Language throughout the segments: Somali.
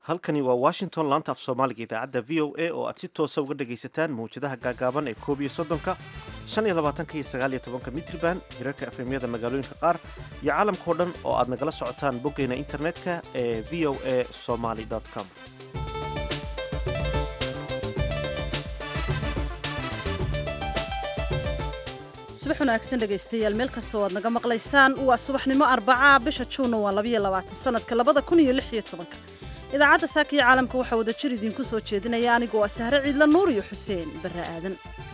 halkani waa washington laanta af soomaaliga idaacadda v o a oo aad si toosa uga dhagaysataan mawjadaha gaagaaban ee koob iyo soddonka shan iyo labaatanka iyo sagaal iyo tobanka mitriban hirarka efemyada magaalooyinka qaar iyo caalamkao dhan oo aad nagala socotaan boggeyna internetka ee v o a somaly com subax wanaagsan dhegaystayaal meel kastoo aad naga maqlaysaan waa subaxnimo arbaca bisha juunna waa labayo labaatan sanadka labada kun iyo lix iyo tobanka idaacadda saaka iyo caalamka waxaa wada jir idinku soo jeedinaya anigoo ah sahre ciidla nuur iyo xuseen barre aadan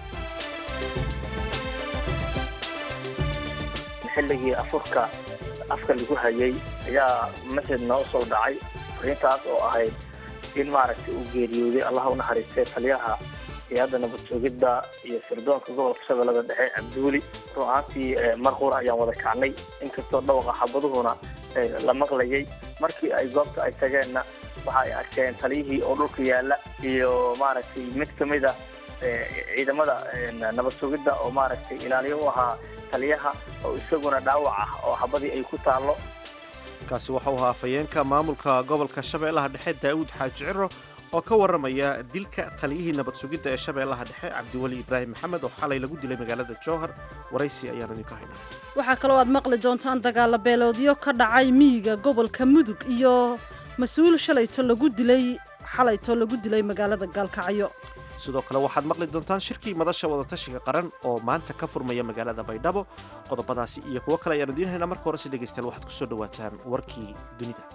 xilligii afurka afka lagu hayay ayaa masjid noo soo dhacay fariintaas oo ahayd in maaragtay uu geeriyooday allaha u naxariistay taliyaha hay-adda nabad joogidda iyo sirdoonka gobolka shabeellada dhexe cabduuli run ahaantii mar qura ayaan wada kacnay inkastoo dhawaqa xabaduhuna la maqlayay markii ay goobta ay tageenna waxa ay arkeen taliyihii oo dhulka yaalla iyo maaragtay mid ka mid a ciidamada nabad joogidda oo maaragtay ilaaliyo u ahaa taliyaha oo isaguna dhaawac ah oo xabadii ay ku taallo kaasi waxau ahaa afhayeenka maamulka gobolka shabeellaha dhexe daa'uud xaaji ciro oo ka warramaya dilka taliyihii nabad sugidda ee shabeellaha dhexe cabdiweli ibraahim maxamed oo xalay lagu dilay magaalada jowhar waraysi ayaanu idinka haynaa waxaa kaloo aad maqli doontaan dagaalla beeloodyo ka dhacay miyiga gobolka mudug iyo mas-uul shalayto lagu dilay xalayto lagu dilay magaalada gaalkacyo sidoo kale waxaad maqli doontaan shirkii madasha wadatashiga qaran oo maanta ka furmaya magaalada baydhabo qodobadaasi iyo kuwo kale ayaanu idiin haynaa marka horese dhegaystayaal waxaad kusoo dhawaataan warkii dunida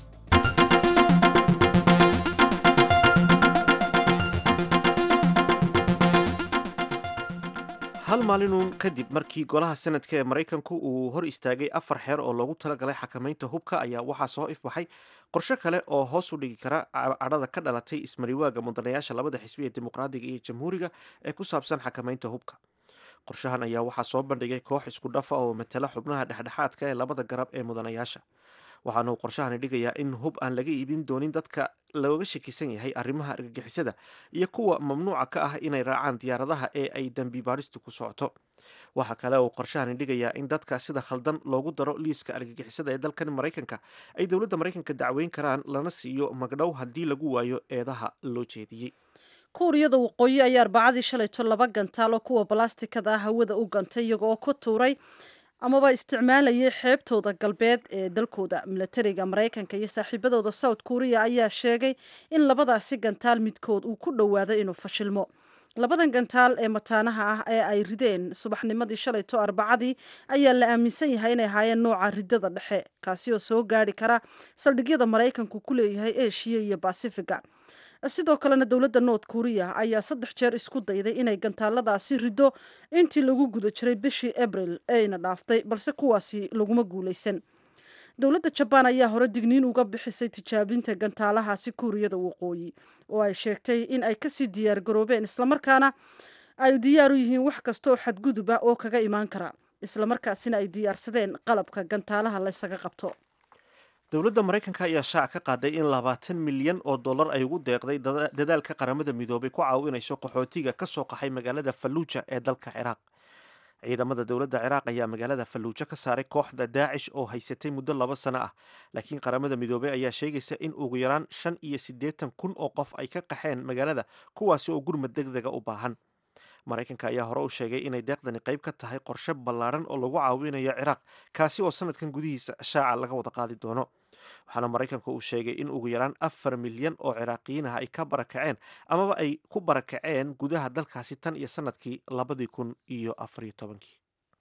hal maalinun kadib markii golaha sanadka ee maraykanku uu hor istaagay afar xeer oo loogu talagalay xakamaynta hubka ayaa waxaa soo ifbaxay qorshe kale oo hoos u dhigi kara cadhada ka dhalatay ismariwaaga mudanayaasha labada xisbi ee dimuqraadiga iyo jamhuuriga ee ku saabsan xakamaynta hubka qorshahan ayaa waxaa soo bandhigay koox isku dhafa oo matala xubnaha dhexdhexaadka ee labada garab ee mudanayaasha waxaana uu qorshahani dhigayaa in hub aan laga iibin doonin dadka looga shakisan yahay arrimaha argagixisada iyo kuwa mamnuuca ka ah inay raacaan diyaaradaha ee ay dembi baadhistu ku socoto waxaa kale uu qorshahani dhigayaa in dadka sida khaldan loogu daro liiska argagixisada ee dalkan maraykanka ay dowladda maraykanka dacweyn karaan lana siiyo magdhow haddii lagu waayo eedaha loo jeediyey kuuriyada waqooyi ayaa arbacadii shalayto laba gantaal oo kuwa balastikada ah hawada u gantay iyagooo ku tuuray amaba isticmaalayay xeebtooda galbeed ee dalkooda milatariga maraykanka iyo saaxiibadooda south korea ayaa sheegay in labadaasi gantaal midkood uu ku dhowaado inuu fashilmo labadan gantaal ee mataanaha ah ee ay rideen subaxnimadii shalayto arbacadii ayaa la aaminsan yahay inay ahaayeen nooca ridada dhexe kaasi oo soo gaari kara saldhigyada maraykanku ku leeyahay eshiya iyo basifiga sidoo kalena dowladda north korea ayaa saddex jeer isku dayday inay gantaaladaasi riddo intii lagu guda jiray bishii abril ayna dhaaftay balse kuwaasi laguma guulaysan dowladda jabaan ayaa hore digniin uga bixisay tijaabinta gantaalahaasi kuuriyada waqooyi oo ay sheegtay in ay kasii diyaar garoobeen islamarkaana ay diyaar u yihiin wax kasta oo xadgudub ah oo kaga imaan kara islamarkaasina ay diyaarsadeen qalabka gantaalaha laysaga qabto dowladda maraykanka ayaa shaac ka qaaday in labaatan milyan oo dollar ay ugu deeqday dadaalka qaramada midoobay ku caawinayso qaxootiga ka soo qaxay magaalada falluuja ee dalka ciraaq ciidamada dowladda ciraaq ayaa magaalada falluujo ka saaray kooxda daacish oo haysatay muddo laba sano ah laakiin qaramada midoobey ayaa sheegaysa in ugu yaraan shan iyo siddeetan kun oo qof ay ka qaxeen magaalada kuwaasi oo gurmad deg dega u baahan maraykanka ayaa hore u sheegay inay deeqdani qayb ka tahay qorshe ballaaran oo lagu caawinayo ciraaq kaasi oo sanadkan gudihiisa shaaca laga wada qaadi doono waxaana maraykanka uu sheegay in ugu yaraan afar milyan oo ciraaqiyiin ah ay ka barakaceen amaba ay ku barakaceen gudaha dalkaasi tan iyo sanadkii labadii kun iyo afariyo tobankii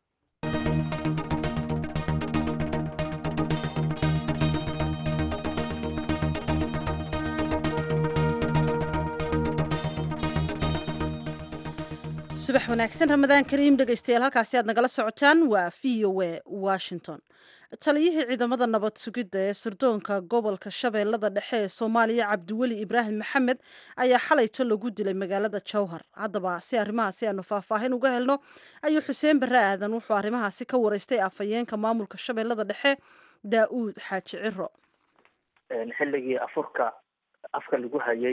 subax wanaagsan ramadaan kariim dhegaystayaal halkaasi aad nagala socotaan waa v o a washington taliyihii ciidamada nabad sugidda ee sirdoonka gobolka shabeellada dhexe ee soomaaliya cabdiweli ibraahim maxamed ayaa xalayto lagu dilay magaalada jowhar haddaba si arrimahaasi aanu faahfaahin uga helno ayuu xuseen barre aadan wuxuu arrimahaasi ka wareystay afhayeenka maamulka shabeellada dhexe daa-uud xaaji ciro xilligii afurka afka lagu hayay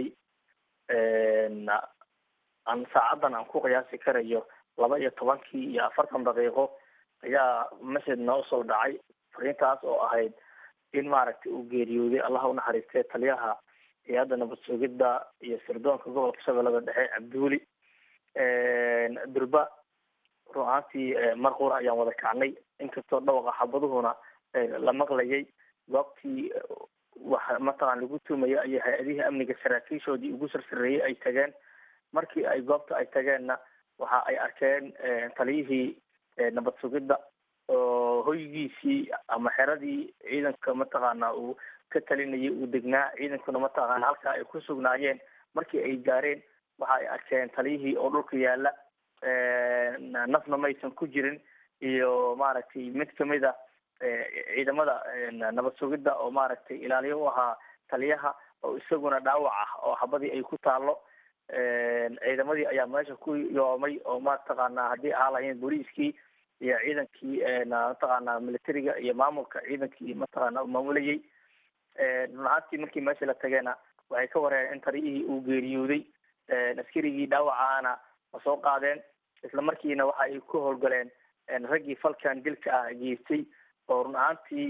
aan saacadan aan ku qiyaasi karayo laba iyo tobankii iyo afartan daqiiqo ayaa masjid noo soo dhacay fariintaas oo ahayd in maaragtay uu geeriyooday allaha unaxariistay taliyaha hay-adda nabad sugidda iyo sirdoonka gobolka shabeellada dhexe cabduuli durba run ahaantii mar qura ayaan wada kacnay inkastoo dhawaqa xabaduhuna la maqlayay goobtii waxa mataqan lagu tuumaya iyo hay-adihii amniga saraakiishoodii ugu sarsareeyey ay tageen markii ay goobta ay tageenna waxa ay arkeen taliyihii nabad sugidda oo hoygiisii ama xeradii ciidanka mataqaana uu ka talinayay uu degnaa ciidankuna mataqaana halkaa ay ku sugnaayeen markii ay gaareen waxa ay arkeen taliyihii oo dhulka yaala nafna maysan ku jirin iyo maaragtay mid kamid a ciidamada nabad sugidda oo maaragtay ilaaliyo u ahaa taliyaha oo isaguna dhaawac ah oo xabadii ay ku taalo ciidamadii ayaa meesha ku yoomay oo mataqaana haddii ahaa lahayn booliiskii iyo ciidankii mataqaana militariga iyo maamulka ciidankii mataqaana maamulayay run ahaantii markii meesha la tageena waxay ka wareen in taliyihii uu geeriyooday askarigii dhaawacaana ma soo qaadeen isla markiina waxa ay ku howlgaleen raggii falkan dilka ah geystay oo run ahaantii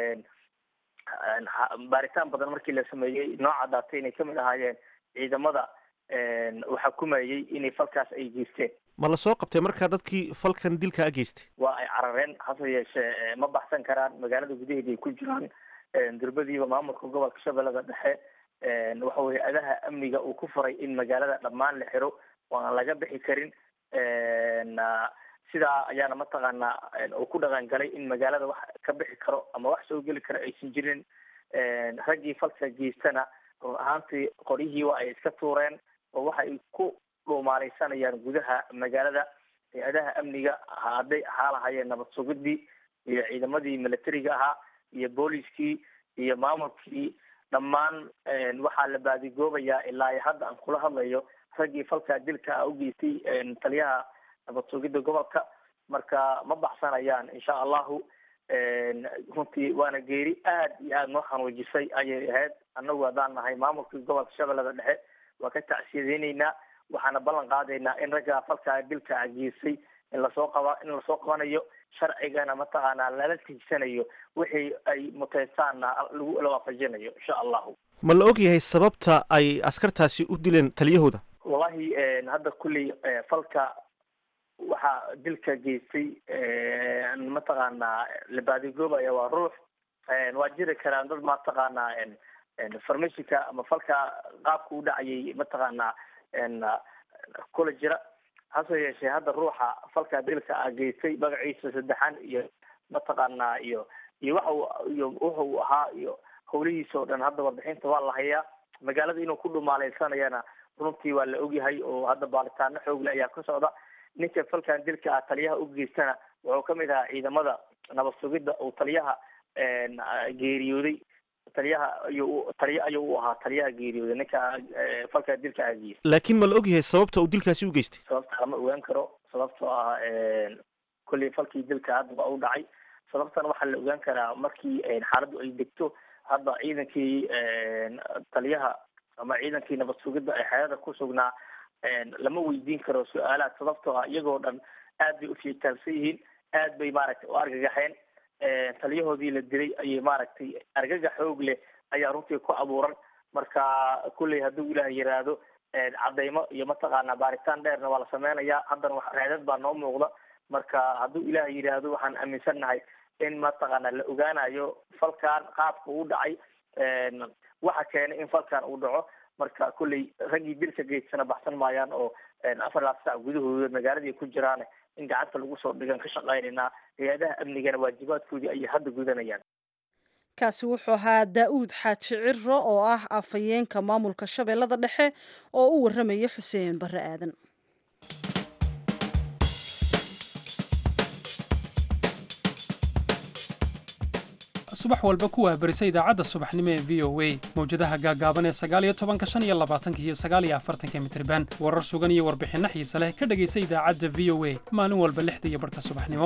baaritaan badan markii la sameeyey noo caddaatay inay kamid ahaayeen ciidamada uu xukumayey inay falkaas ay geysteen ma la soo qabtay markaa dadkii falkan dilka a geystay waa ay carareen hase yeeshee ma baxsan karaan magaalada gudaheeda ay ku jiraan durbadiiba maamulka gobolka shabeellada dhexe waxa weye adaha amniga uu ku faray in magaalada dhammaan la xiro oo aan laga bixi karin sidaa ayaana mataqaana uu ku dhaqan galay in magaalada wax ka bixi karo ama wax soo geli karo aysan jirin raggii falka geystana run ahaantii qoryihii waa ay iska tuureen oo waxa ay ku dhuumaaleysanayaan gudaha magaalada hay-adaha amniga hadday ahaa lahayeen nabad sugidii iyo ciidamadii militariga ahaa iyo booliskii iyo maamulkii dhammaan waxaa la baadigoobayaa ilaa hadda aan kula hadlayo raggii falkaa dilka ah u geystay taliyaha nabad sugidda gobolka marka ma baxsanayaan insha allahu runtii waana geeri aad iyo aada noo xanuujisay ayay ahayd annagu haddaan nahay maamulkii gobolka shabeellada dhexe waa ka tacsiyadeyneynaa waxaana ballan qaadaynaa in raggaa falkaa dilka a geystay in lasoo qaba in lasoo qabanayo sharcigana mataqaanaa lala tigsanayo wixii ay muteystaanna lagu la waafajinayo insha allahu ma la og yahay sababta ay askartaasi u dileen taliyahooda wallahi hadda kulley falka waxaa dilka geystay mataqaanaa la baadigoobaya waa ruux waa jiri karaan dad mataqaanaa farmashinka ama falka qaabka u dhacayay mataqaanaa kula jira hase yeeshee hadda ruuxa falka dilka a geystay magaciisa saddexan iyo mataqaanaa iyo iyo waxa iyo wuxa uu ahaa iyo howlihiisa oo dhan hadda warbixinta waa la hayaa magaalada inuu ku dhumaaleysanayana runtii waa la ogyahay oo hadda baaritaano xoogle ayaa ka socda ninka falkan dilka ah taliyaha u geystana wuxuu kamid ahaa ciidamada nabad sugidda uu taliyaha geeriyooday taliyaha ayuu taliya ayuu u ahaa taliyaha geeriyooday ninka falka dilka ah geystay laakiin ma la og yahay sababta uu dilkaasi u geystay sababta lama ogaan karo sababtoo ah kolley falkii dilka haddaba u dhacay sababtana waxaa la ogaan karaa markii xaaladdu ay degto hadda ciidankii taliyaha ama ciidankii nabad sugidda ee xeerada ku sugnaa lama weydiin karo su-aalaad sababtoo ah iyagoo dhan aad bay ufiitaalsan yihiin aad bay maaragtay u argagaxeen taliyahoodii la dilay ayay maaragtay argagax xoog leh ayaa runtii ku abuuran marka kulley hadduu ilaah yiraahdo cadeymo iyo mataqaanaa baaritaan dheerna waa la sameynayaa haddana wax reedad baa noo muuqda marka hadduu ilaah yiraahdo waxaan aaminsannahay in mataqaana la ogaanayo falkan qaabka uu dhacay waxa keenay in falkan uu dhaco marka kulley raggii dilka geysana baxsan maayaan oo afar laaf sac gudahooda magaaladii ku jiraan in gacanta lagu soo dhigan ka shaqaynaynaa hay-adaha amnigana waajibaadkoodii ayay hadda gudanayaan kaasi wuxuu ahaa daa-uud xaaji ciro oo ah afhayeenka maamulka shabeellada dhexe oo u warramaya xuseen barre aadan subax walba ku waabarisa idaacadda subaxnimo ee v o a mawjadaha gaagaaban ee sagaaliyo tobanka shan iyo labaatanka iyo sagaaliyo afartanka mitriban warar sugan iyo warbixinno xiise leh ka dhegaysa idaacadda v o a maalin walba lixda iyo barhka subaxnimo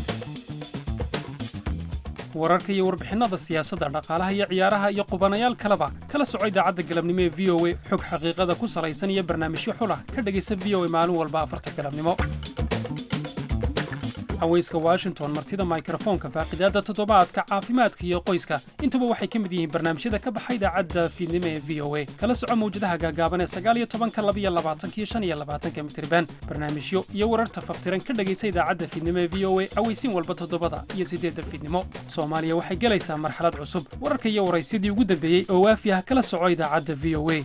wararka iyo warbixinnada siyaasadda dhaqaalaha iyo ciyaaraha iyo qubanayaal kaleba kala soco idaacadda galabnimo ee v o a xog xaqiiqada ku salaysan iyo barnaamijyo xulah ka dhegaysa v o a maalin walba afarta galabnimo haweyska washington martida mikrofoonka faaqidaadda toddobaadka caafimaadka iyo qoyska intuba waxay ka mid yihiin barnaamijyada ka baxa idaacadda fiidnimo ee v o a kala soco mawjadaha gaagaaban ee sagaaliyo tobanka labiyo labaatankiyo shan iyo labaatanka mitriban barnaamijyo iyo wararta faftiran ka dhegaysa idaacadda fiidnimo ee v o a aweysiin walba toddobada iyo siddeedda fiidnimo soomaaliya waxay gelaysaa marxalad cusub wararka iyo waraysyadii ugu dambeeyey oo waafi ah kala soco idaacadda v o a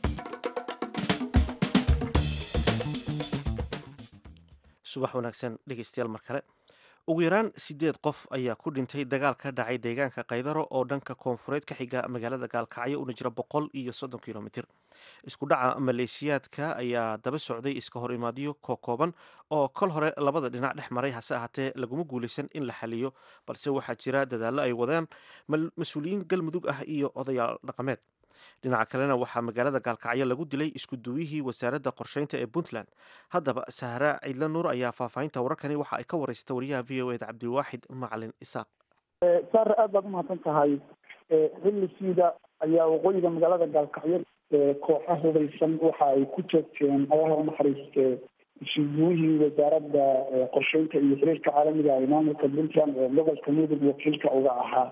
subax wanaagsan dhegeystayaal mar kale ugu yaraan siddeed qof ayaa ku dhintay dagaal ka dhacay deegaanka kaydaro oo dhanka koonfureed ka xiga magaalada gaalkacyo una jira boqol iyo soddon kilomitir isku dhaca maleeshiyaadka ayaa daba socday iska hor imaadyo kookooban oo kol hore labada dhinac dhex maray hase ahaatee laguma guulaysan in la xaliyo balse waxaa jira dadaallo ay wadaan mas-uuliyiin galmudug ah iyo odayaal dhaqameed dhinaca kalena waxaa magaalada gaalkacyo lagu dilay isku duwihii wasaaradda qorsheynta ee puntland haddaba sahra ciidla nuur ayaa faahfaahinta wararkani waxa ay ka waraysata wariyaha v o eda cabdiwaaxid macalin isaaq saare aad baad umahadsan tahay xilli siida ayaa waqooyiga magaalada gaalkacyo kooxa hubeysan waxa ay ku joogteen allaha unaxariiste isuguwihii wasaaradda qorsheynta iyo xiriirka caalamiga ee maamulka puntland ee gobolka mudug wakiilka uga ahaa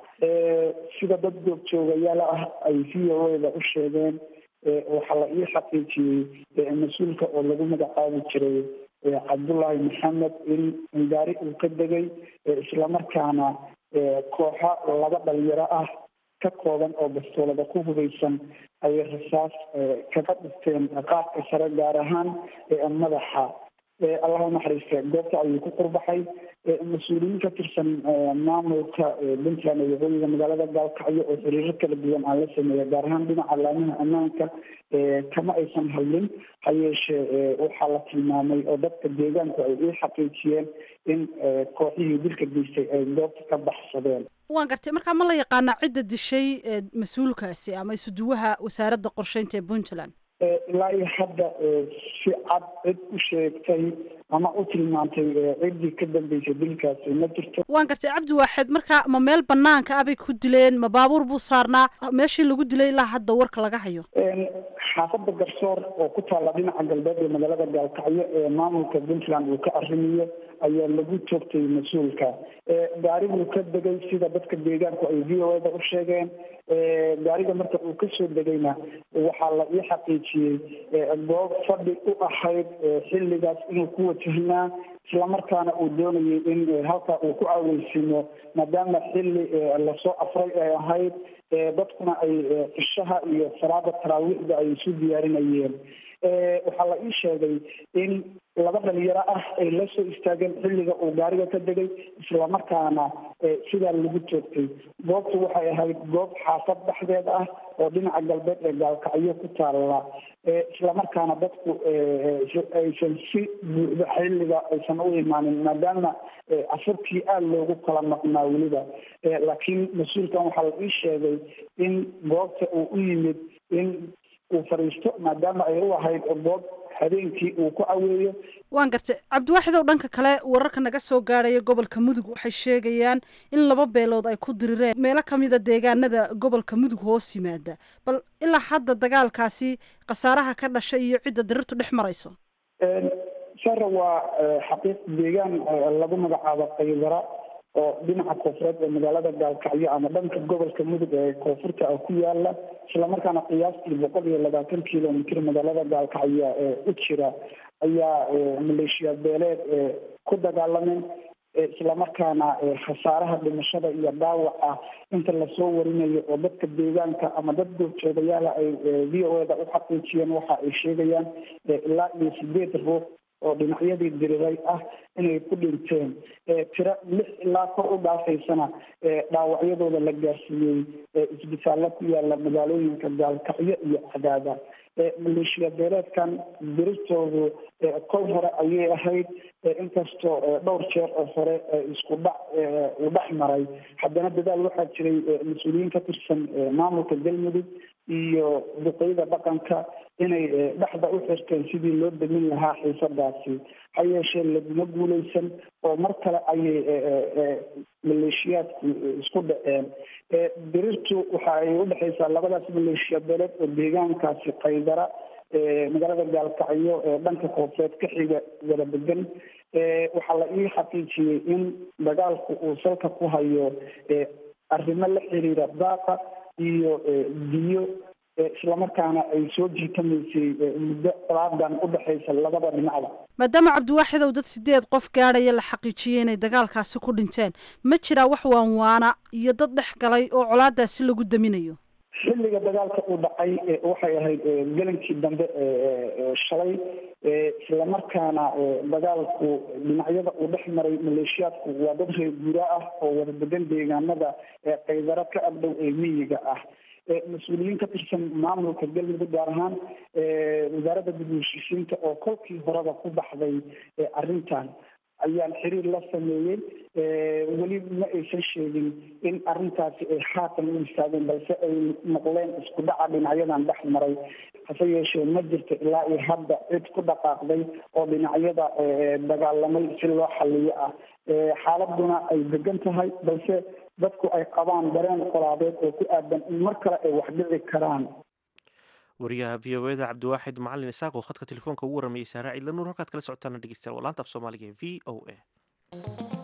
sida dad goobjoogayaal ah ay v o eda u sheegeen waxaa la ii xaqiijiyey mas-uulka oo lagu magacaabi jiray cabdullaahi maxamed in gaari uu ka degay islamarkaana kooxa laba dhalinyaro ah ka kooban oo bastoolada ku hubeysan ayay rasaas kaga dhifteen qaabka sare gaar ahaan madaxa allahu naxariiste goobta ayuu ku qurbaxay mas-uuliyiin ka tirsan maamulka puntland ee waqooyiga magaalada gaalkacyo oo xiriiro kala duwan aan la sameeya gaar ahaan dhinaca laamaha ammaanka kama aysan hadlin ha yeeshee waxaa la tilmaamay oo dadka deegaanku ay ii xaqiijiyeen in kooxihii dilka geystay ay goobta ka baxsadeen waan gartay markaa ma la yaqaanaa cidda dishay mas-uulkaasi ama isuduwaha wasaaradda qorsheynta ee puntland ilaa iyo hadda si cad cid u sheegtay ama u tilmaantay ciddii ka dambeysay dilkaasi ma jirto waan gartay cabdi waaxeed marka ma meel banaanka ah bay ku dileen ma baabuur buu saarnaa meeshii lagu dilay ilaa hadda warka laga hayo xaafadda garsoor oo ku taalla dhinaca galbeed ee magaalada gaalkacyo ee maamulka puntland uu ka arrimiyo ayaa lagu joogtay mas-uulka gaariguu ka degay sida dadka deegaanku ay v o eda u sheegeen gaariga marka uu kasoo degayna waxaa la ii xaqiijiyey goob fadhi u ahayd xilligaas inuu ku wajahnaa islamarkaana uu doonayay in halkaa uu ku caweysiimo maadaama xilli lasoo afray ay ahayd dadkuna ay cishaha iyo salaada taraawiixda ay isu diyaarinayeen waxaa la ii sheegay in laba dhalinyaro ah ay la soo istaageen xilliga uu gaariga ka degay islamarkaana sidaa lagu joogtay goobtu waxay ahayd goob xaafad dhexdeed ah oo dhinaca galbeed ee gaalkacyo ku taalla islamarkaana dadku aysan si buuxda xilliga aysan u imaanin maadaama casabkii aada loogu kala maqnaa weliba laakiin mas-uulkan waxaa la ii sheegay in goobta uu u yimid in uu fadhiisto maadaama ay u ahayd goob habeenkii uu ku caweeyo waan gartay cabdiwaaxid ow dhanka kale wararka naga soo gaadhaya gobolka mudug waxay sheegayaan in laba beelood ay ku dirireen meelo kamida deegaanada gobolka mudug hoos yimaada bal ilaa hadda dagaalkaasi khasaaraha ka dhashay iyo cidda dirirtu dhex marayso sare waa xaqiiq deegaan lagu magacaabo qaydara oo dhinaca koonfureed ee magaalada gaalkacyo ama dhanka gobolka mudug ee koonfurta ah ku yaala islamarkaana qiyaastii boqol iyo labaatan kilomitr magaalada gaalkacyo ee u jira ayaa maleeshiya beeleed ku dagaalameen islamarkaana khasaaraha dhimashada iyo dhaawaca inta lasoo warinayo oo dadka deegaanka ama dad goobjoogayaala ay v o eda u xaqiijiyeen waxa ay sheegayaan ilaa iyo sideed ruux oo dhinacyadii diriray ah inay ku dhinteen tiro lix ilaa kor u dhaafaysana dhaawacyadooda la gaarsiiyey isbitaallo ku yaala magaalooyinka gaalkacyo iyo cadaada maleeshiya beeleedkan dirirtoodu kol hore ayay ahayd inkastoo dhowr jeer oo hore isku dhac uu dhex maray haddana dadaal waxaa jiray mas-uuliyiin ka tirsan maamulka galmudug iyo duqeyda dhaqanka inay dhexda u xirteen sidii loo demin lahaa xiisadaasi ha yeeshee laguma guuleysan oo mar kale ayay maleeshiyaadku isku dhaceen dirirtu waxa ay udhexaysaa labadaas maleeshiya beeleed oo deegaankaasi qaydara magaalada gaalkacyo ee dhanka koonfureed ka xiga wada degan waxaa la ii xaqiijiyey in dagaalku uu salka ku hayo arrimo la xiriira daaqa iyo biyo islamarkaana ay soo jiitamaysay muddo salaadan udhexaysa labada dhinacda maadaama cabdiwaaxidow dad sideed qof gaadhaya la xaqiijiyey inay dagaalkaasi ku dhinteen ma jiraa wax waanwaana iyo dad dhex galay oo colaadaasi lagu daminayo xilliga dagaalka uu dhacay waxay ahayd gelinkii dambe shalay islamarkaana dagaalku dhinacyada uu dhex maray maleeshiyaadku waa dad reer guuraa ah oo wada degan deegaanada qaydaro ka agdhow ee miyiga ah mas-uuliyiin ka tirsan maamulka galmudug gaar ahaan wasaaradda dib u heshiisiinta oo kolkii horeba ku baxday arrintan ayaan xiriir la sameeyey weli ma aysan sheegin in arrintaasi ay haatan u istaageen balse ay noqleen isku dhaca dhinacyadan dhex maray hase yeeshee ma jirto ilaa iyo hadda cid ku dhaqaaqday oo dhinacyada dagaalamay si loo xaliyo ah xaaladuna ay degan tahay balse dadku ay qabaan dareen qolaadeed oo ku aadan in mar kale ay wax dhici karaan wariyaha v o eda cabdiwaaxid macalin isaaq oo khadka telefoonka ugu waramayay saara ciidla nuur halkaad kala socotaana dhegeystayaal waa laanta af soomaaliga ee v o a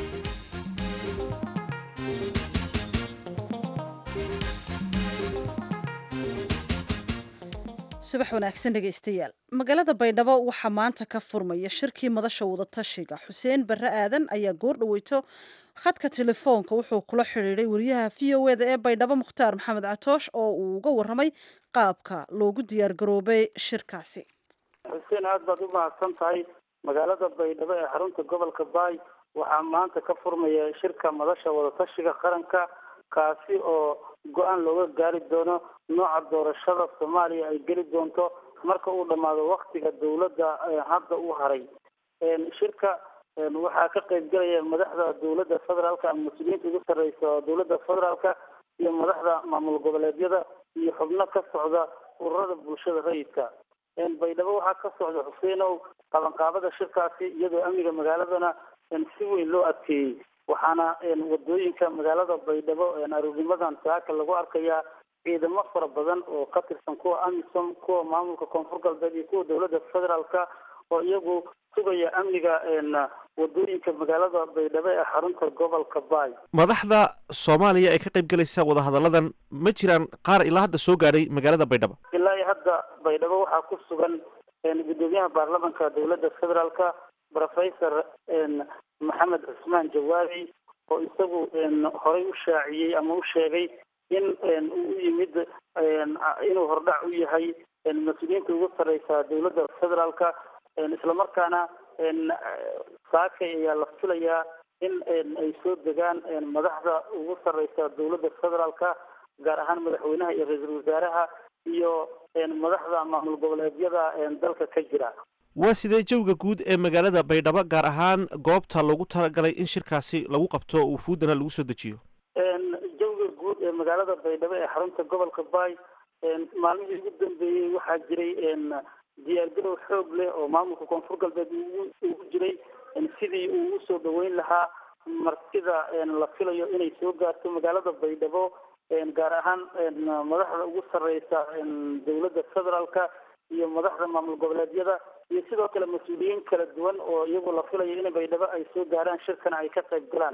subax wanaagsan dhegaystayaal magaalada baydhabo waxaa maanta ka furmaya shirkii madasha wadatashiga xuseen barre aadan ayaa goor dhaweyto khadka telefoonka wuxuu kula xidhiiday wariyaha v o eda ee baydhabo mukhtaar maxamed catoosh oo uu uga waramay qaabka loogu diyaargaroobay shirkaasi xuseen aad baad u mahadsan tahay magaalada baydhabo ee xarunta gobolka baay waxaa maanta ka furmaya shirka madasha wadatashiga qaranka kaasi oo go-aan looga gaari doono nooca doorashada soomaaliya ay geli doonto marka uu dhammaado waktiga dowladda hadda u haray shirka waxaa ka qayb galaya madaxda dowladda federaalka ama mas-uuliyiinta ugu sarreysa dowladda federaalka iyo madaxda maamul goboleedyada iyo xubno ka socda ururada bulshada rayidka baydhabo waxaa ka socda xuseenow qabanqaabada shirkaasi iyadoo amniga magaaladana si weyn loo adkeeyey waxaana wadooyinka magaalada baydhabo aroornimadan saaka lagu arkayaa ciidamo fara badan oo ka tirsan kuwa amisom kuwa maamulka koonfur galbeed iyo kuwa dowladda federaalka oo iyagu sugaya amniga wadooyinka magaalada baydhabo ee xarunta gobolka baay madaxda soomaaliya ee ka qayb galaysa wadahadalladan ma jiraan qaar ilaa hadda soo gaadhay magaalada baydhabo ilaa iyo hadda baydhabo waxaa ku sugan gudoomiyaha baarlamanka dowladda federaalka professor maxamed cusmaan jawaabi oo isagu horey u shaaciyey ama u sheegay in uu u yimid inuu hordhac u yahay mas-uuliyiinta ugu sarreysa dowladda federaalka islamarkaana saakay ayaa la filayaa in ay soo degaan madaxda ugu sarreysa dowladda federaalka gaar ahaan madaxweynaha iyo ra-iisul wasaaraha iyo madaxda maamul goboleedyada dalka ka jira waa sidee jawga guud ee magaalada baydhabo gaar ahaan goobta loogu talagalay in shirkaasi lagu qabto wufuudana lagu soo dejiyo jawga guud ee magaalada baydhabo ee xarunta gobolka baay maalmihii ugu dambeeyey waxaa jiray diyaargarow xoog leh oo maamulka koonfur galbeed ugu jiray sidii uu usoo dhaweyn lahaa martida la filayo inay soo gaarto magaalada baydhabo gaar ahaan madaxda ugu sarreysa dowladda federaalka iyo madaxda maamul goboleedyada iyo sidoo kale mas-uuliyiin kala duwan oo iyagu la filayo in baydhabo ay soo gaaraan shirkana ay ka qayb galaan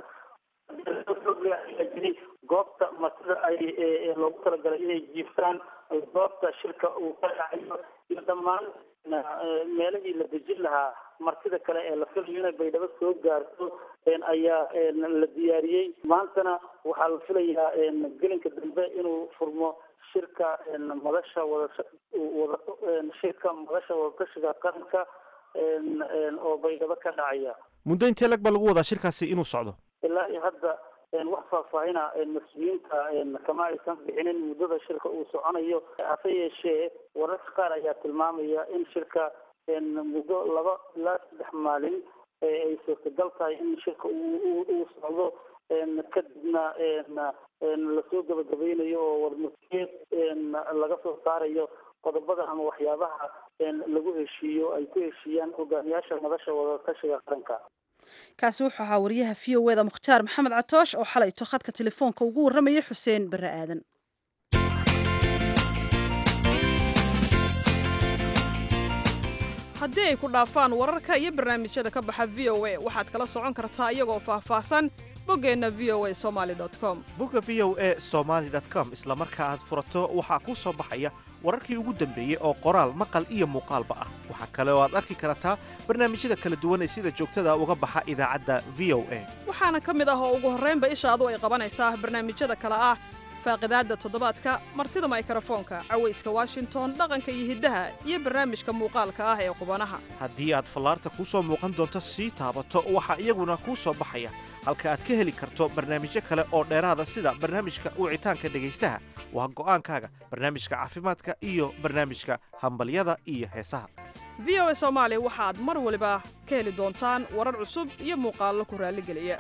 jiri goobta martida ay loogu talagalay inay jiiftaan goobta shirka uu ka dhacayo iyo dhammaan meelihii la dejin lahaa martida kale ee la filayo inay baydhabo soo gaarto ayaa la diyaariyey maantana waxaa la filayaa gelinka dambe inuu furmo shirka madasha wada wada shirka madasha wadatashiga qaranka oo baydhabo ka dhacaya muddo intee lag baa lagu wadaa shirkaasi inuu socdo ilaa iyo hadda wax faahfaahina mas-uuliyiinta kama aysan bixinin muddada shirka uu soconayo hase yeeshee wararka qaar ayaa tilmaamaya in shirka muddo laba ilaa saddex maalin ay suurtagal tahay in shirka uu socdo kadibna lasoo gabagabeynayo oo warmasiyeed laga soo saarayo qodobada ama waxyaabaha lagu heshiiyo ay ku heshiiyaan hogaamiyaasha madasha wadatashiga qaranka kaasi wuxuu ahaa wariyaha v o eda mukhtaar maxamed catoosh oo xalayto khadka telefoonka ugu warramaya xuseen barre aadan haddii ay ku dhaafaan wararka iyo barnaamijyada ka baxa v o a waxaad kala socon kartaa iyagoo faahfaahsan boggeenna v o a somaali com bogga v o e somaali com isla marka aad furato waxaa kuu soo baxaya wararkii ugu dambeeyey oo qoraal maqal iyo muuqaalba ah waxaa kale oo aad arki kartaa barnaamijyada kala duwan ee sida joogtada uga baxa idaacadda v o a waxaana ka mid ah oo ugu horraynba ishaadu ay qabanaysaa barnaamijyada kale ah faaqidaadda toddobaadka martida maykrofoonka cawayska washington dhaqanka iyo hiddaha iyo barnaamijka muuqaalka ah ee qubanaha haddii aad fallaarta kuu soo muuqan doonto sii taabato waxaa iyaguna kuu soo baxaya halka aad ka heli karto barnaamijyo kale oo dheeraada sida barnaamijka wicitaanka dhegaystaha waa go'aankaaga barnaamijka caafimaadka iyo barnaamijka hambalyada iyo heesaha v o a soomaali waxaad mar waliba ka heli doontaan warar cusub iyo muuqaallo ku raalligeliya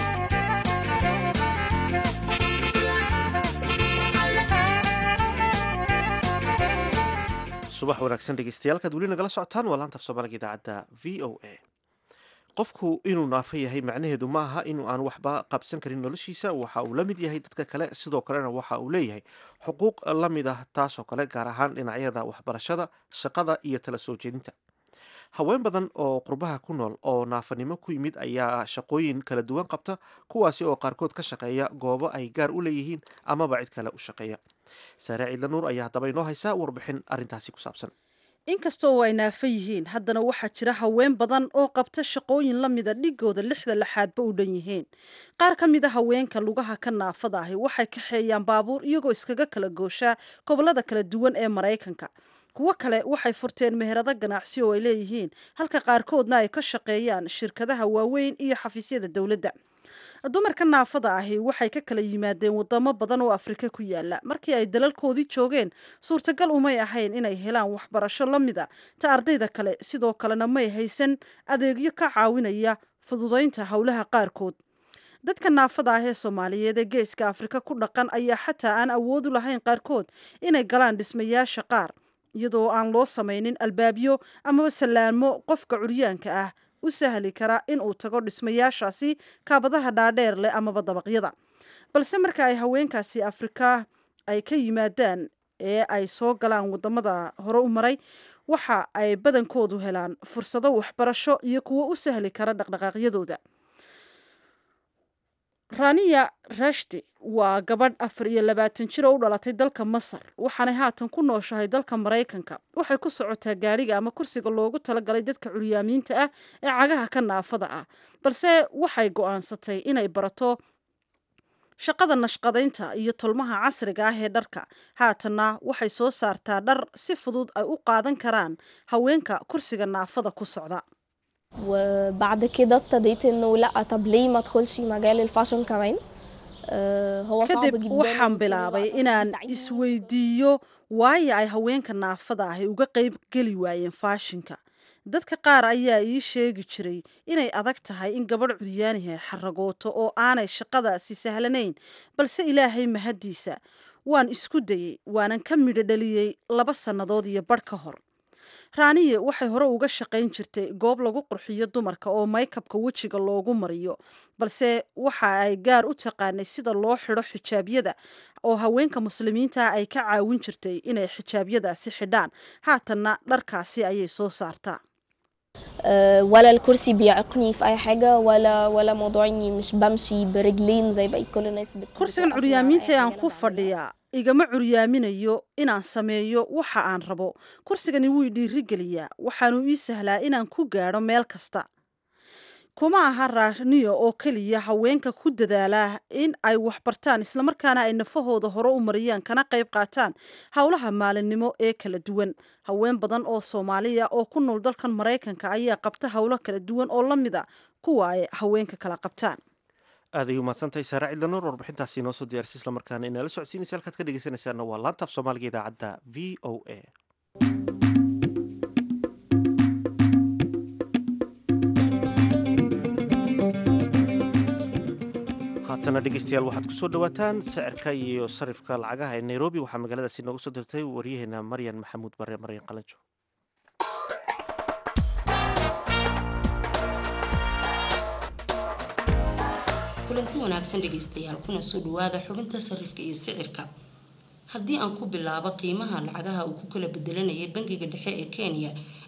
subax wanaagsan dhegeystayaal weli nagala socotaan waa laanta af soomaaliga idaacadda v o a qofku inuu naafo yahay macnaheedu ma aha inuu aan waxba qabsan karin noloshiisa waxa uu la mid yahay dadka kale sidoo kalena waxa uu leeyahay xuquuq la mid ah taasoo kale gaar ahaan dhinacyada waxbarashada shaqada iyo tala soo jeedinta haween badan oo qurbaha ku nool oo naafanimo ku yimid ayaa shaqooyin kala duwan qabta kuwaasi oo qaarkood ka shaqeeya goobo ay gaar u leeyihiin amaba cid kale u shaqeeya saare ciidla nuur ayaa haddaba inoo haysaa warbixin arrintaasi ku saabsan inkasta oo ay naafo yihiin haddana waxaa jira haween badan oo qabta shaqooyin la mida dhigooda lixda laxaadba u dhan yihiin qaar ka mid a haweenka lugaha ka naafada ahi waxay kaxeeyaan baabuur iyagoo iskaga kala gooshaa gobollada kala duwan ee maraykanka kuwo kale waxay furteen meherado ganacsi oo ay leeyihiin halka qaarkoodna ay ka shaqeeyaan shirkadaha waaweyn iyo xafiisyada dowladda dumarka naafada ahi waxay ka kala yimaadeen wadamo badan oo afrika ku yaala markii ay dalalkoodii joogeen suurtagal umay ahayn inay helaan waxbarasho la mida ta ardayda kale sidoo kalena may haysan adeegyo ka caawinaya fududaynta howlaha qaarkood dadka naafada ah ee soomaaliyeed ee geeska afrika ku dhaqan ayaa xataa aan awoodu lahayn qaarkood inay galaan dhismayaasha qaar iyadoo aan loo samaynin albaabyo amaba sallaamo qofka curyaanka ah u sahli kara in uu tago dhismayaashaasi kaabadaha dhaadheer leh amaba dabaqyada balse marka ay haweenkaasi afrika ay ka yimaadaan ee ay soo galaan wadamada hore u maray waxa ay badankoodu helaan fursado waxbarasho iyo kuwo u sahli kara dhaqdhaqaaqyadooda raniya rashdi waa gabadh afar iyo labaatan jir oo u dhalatay dalka masar waxaanay haatan ku nooshahay dalka maraykanka waxay ku socotaa gaadhiga ama kursiga loogu talagalay dadka curyaamiinta ah ee cagaha ka naafada ah balse waxay go-aansatay inay barato shaqada nashqadaynta iyo tolmaha casriga ah ee dharka haatanna waxay soo saartaa dhar si fudud ay u qaadan karaan haweenka kursiga naafada ku socda وبعد كده ابتديت انه لا طب ليه ما ادخلش مجال الفاشن كمان آه هو صعب kadib جدا waxaan bilaabay inaan isweydiiyo waayo ay haweenka naafada ahi uga qayb geli waayeen faashinka dadka qaar ayaa ii sheegi jiray inay adag tahay in gabadh curyaaniha xaragooto oo aanay shaqadaasi sahlanayn balse ilaahay mahaddiisa waan isku dayey waanan ka midho dhaliyey laba sannadood iyo badh ka hor raaniye waxay hore uga shaqayn jirtay goob lagu qurxiyo dumarka oo maykabka wejiga loogu mariyo balse waxa ay gaar u taqaanay sida loo xidho xijaabyada oo haweenka muslimiinta ah ay ka caawin jirtay inay xijaabyadaasi xidhaan haatanna dharkaasi ayay soo saartaa آه ولا الكرسي بيعيقني في اي حاجه ولا ولا موضوع اني مش بمشي برجلين زي بقية كل الناس بت- kursigan بتوقف curyaamiinta ee أي aan حاجة ku أنا بعملها. fadhiyaa igama curyaaminayo inaan sameeyo waxa aan rabo kursigani wuu dhiirigeliyaa waxaanu ii sahlaa inaan ku gaadho meel kasta kuma aha raaniyo oo keliya haweenka ku dadaala in ay waxbartaan islamarkaana ay nafahooda hore u mariyaan kana qayb qaataan howlaha maalinimo ee kala duwan haween badan oo soomaaliya oo ku nool dalkan maraykanka ayaa qabta howlo kala duwan oo la mida kuwa ay haweenka kala qabtaan aad ay umahadsantahay saare cidla nuur warbixintaasi inoo soo diyaarisay islamarkaana inala socodsiinaysa halkaad ka dhegeysanaysaana waa laanta af soomaaliga idaacadda v o a haatana dhegeystayaal waxaad kusoo dhawaataan sicirka iyo sarifka lacagaha ee nairobi waxaa magaaladaasi noogu soo dirtay waryaheena maryan maxamuud bare maryan qalanjo kulanti wanaagsan dhegaystayaal kuna soo dhawaada xubinta sarifka iyo sicirka haddii aan ku bilaabo qiimaha lacagaha uu ku kala bedelanayay bangiga dhexe ee kenya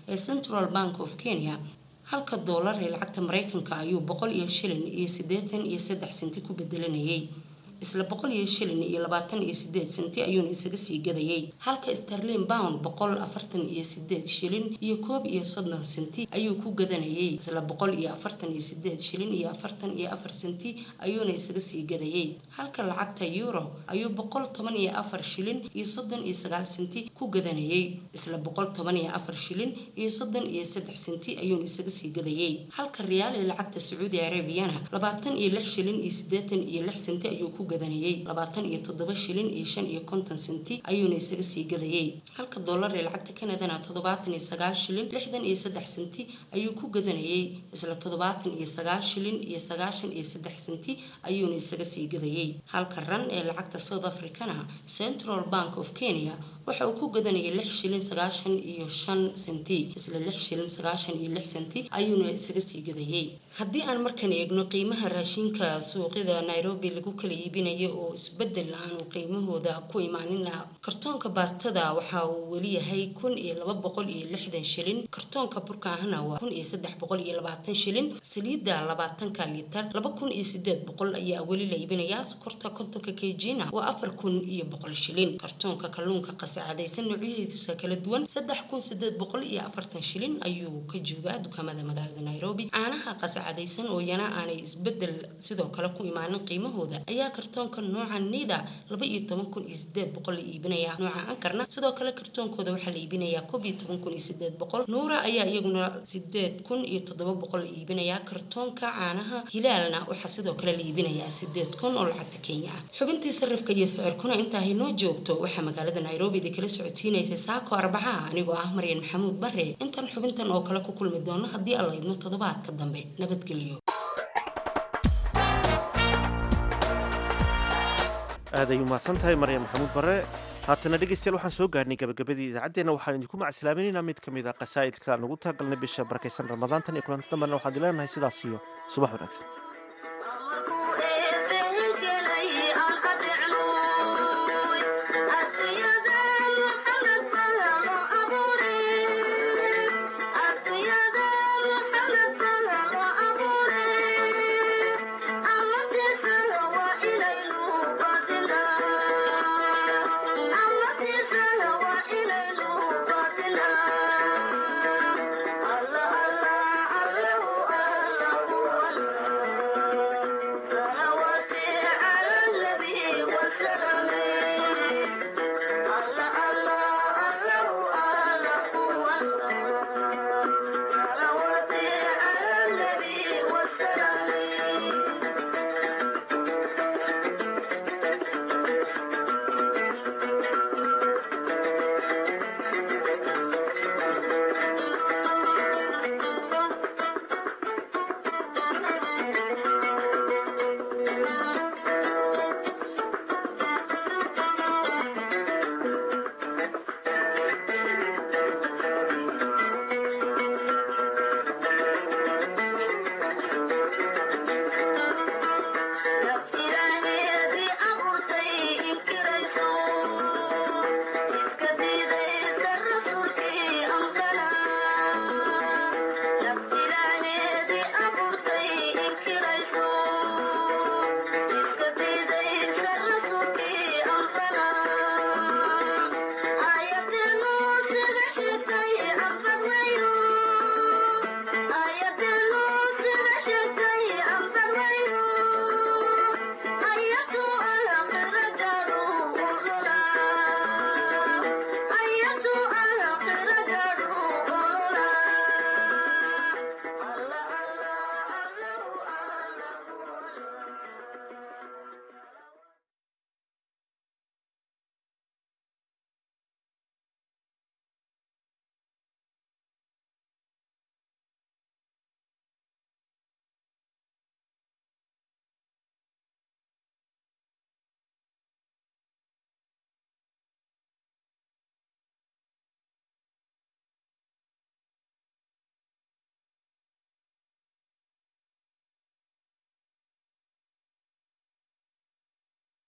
ee central bank of kenya halka doolar ee lacagta mareykanka ayuu boqol iyo shilin iyo siddeetan iyo saddex senti ku bedelanayay isla boqol iyo shilin iyo labaatan iyo sideed senti ayuuna isaga sii gadayay halka starlin bound boqol afartan iyo sideed shilin iyo koob iyo soddon senti ayuu ku gadanayay isla boqol iyo afartan iyo sideed shilin iyo afartan iyo afar senti ayuuna isaga sii gadayay halka lacagta euro ayuu boqol toban iyo afar shilin iyo soddon iyo sagaal senti ku gadanayay isla boqol toban iyo afar shilin iyo soddon iyo saddex senti ayuuna isaga sii gadayay halka riyaal ee lacagta sacuudi arabiyana labaatan iyo lix shilin iyo sideetan iyo lix senti ayuu ku gadanayay labaatan iyo toddoba shilin iyo shan iyo konton senti ayuuna isaga sii gadayay halka dollar ee lacagta kanadana toddobaatan iyo sagaal shilin lixdan iyo saddex senti ayuu ku gadanayay isla toddobaatan iyo sagaal shilin iyo sagaashan iyo saddex senti ayuuna isaga sii gadayay halka ran ee lacagta south africana central bank of kenya waxa uu ku gadanayay lix shilin sagaashan iyo shan senti isla lix shilin sagaashan iyo lix senti ayuuna isaga sii gadayay haddii aan markan eegno qiimaha raashinka suuqyada nairobi lagu kala iibinayo oo isbedel aanu qiimahooda ku imaanina kartoonka baastada waxa uu weli yahay kun iyo laba boqol iyo lixdan shilin kartoonka burkaahana waa kun iyo saddex boqol iyo labaatan shilin saliidda labaatanka litar laba kun iyo sideed boqol ayaa weli la iibinayaa sokorta kontonka kejina waa afar kun iyo boqol shilin kartoonka kalluunka qasacadaysan noocyadiisa kala duwan saddex kun sideed boqol iyo afartan shilin ayuu ka joogaa dukaamada magaalada nairobi caanaha qasacadaysan oo yana aanay isbedel sidoo kale ku imaanin qiimahooda ayaa kartoonka nooca nida laba iyo toban kun iyo sideed boqol la iibinayaa nooca ankarna sidoo kale kartoonkooda waxaa la iibinayaa koob iyo toban kun iyo sideed boqol nuura ayaa iyaguna sideed kun iyo toddoba boqol la iibinayaa kartoonka caanaha hilaalna waxaa sidoo kale la iibinayaa sideed kun oo lacagta kenya ah xubintii sarifka iyo sicirkuna intaa haynoo joogto waxaa magaalada nairobi idin kala socodsiinaysay saako arbacaha anigoo ah maryan maxamuud bare intaan xubintan oo kale ku kulmi doono haddii alla idmo toddobaadka dambe nabadgelyo aad ay umahadsan tahay maryam maxamuud bare haatana dhegeystayaal waxaan soo gaarhnay gabagabadii idaacaddeenna waxaan idinku macsalaaminaynaa mid ka mid a qasaa'idka aan ugu talagalnay bisha barakaysan ramadaan tan iyo kulanti dambena waxaan idin leenahay sidaas iyo subax wanaagsan